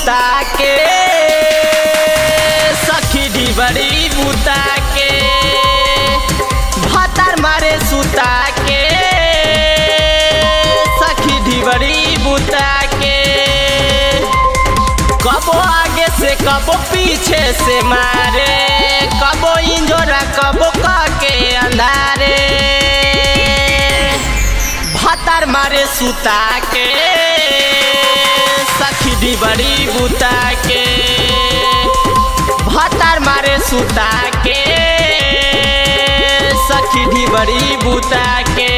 सुता के सखी डिबरी बुता के भातार मारे सुता के सखी डिबरी बुता के कबो आगे से कबो पीछे से मारे कबो इंजोरा कबो के अंधारे भातार मारे सुता के सखी डिबरी बुता के भातार मारे सुता के सखी डिबरी बुता के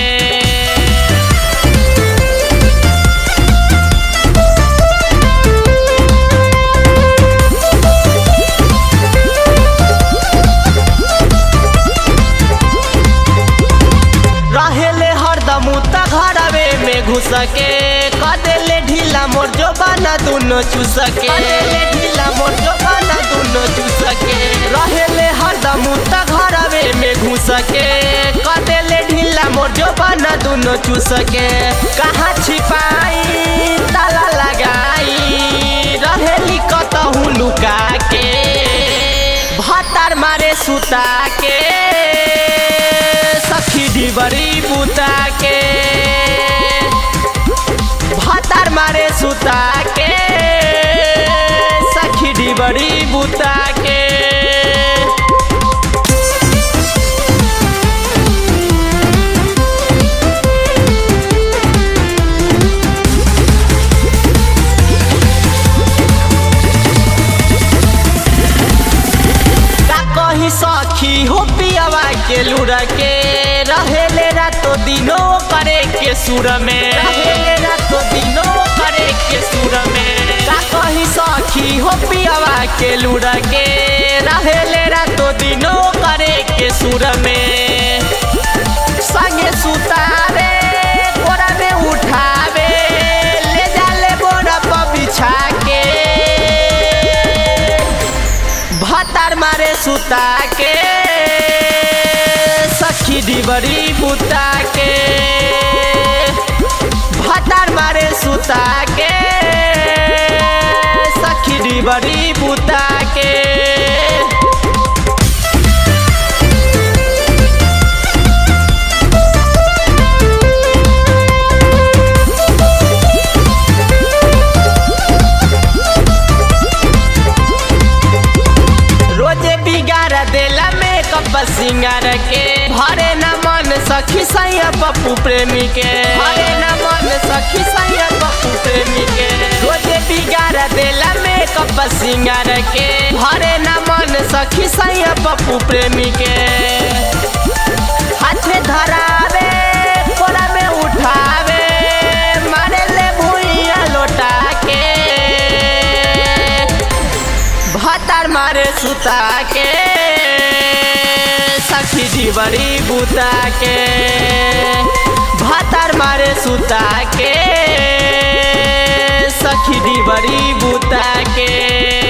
रहेले हरदम उता घरवे में घुस के कदेले ढीला मोर जो बना दुनो चूस के कदेले ढीला मोर जो बना दुनो चूस के रहेले हरदम उता घरवे में घुस के कदेले ढीला मोर जो बना दुनो चूस के कहाँ छिपाई ताला लगाई रहेली कतहु लुका के भातार मारे सुता के सखी डिबरी बुता के भातार मारे सुता के सखी डिबरी बुता के का कही सखी हो पियावा के लुड़ा के रहेले रातो दिनो करे के सुर में रहेले रातो दिनो करे के सुर में का कही सखी हो पियावा के लुड़ा के रहेले रातो दिनो करे के सुर में संगे सुतावे कोरा में उठावे ले जाले बोरा पर बिछा के भातार मारे सुता के सखी डिबरी बुता के भातार मारे सुता के सखी डिबरी बुता के रोजे बिगाड़ देला मेकअप सिंगार के भरे न मन सखी सैया पप्पू प्रेमी के भरे न मन सखी सैया पप्पू प्रेमी के रोजे बिगाड़ देला मेकअप सिंगार के भरे न मन सखी सैया पप्पू प्रेमी के हाथ में धरावे कोला में उठावे मारे ले भुइया लोटा के भातार मारे सुता के सखी डिबरी बुता के भातार मारे सुता के सखी डिबरी बुता के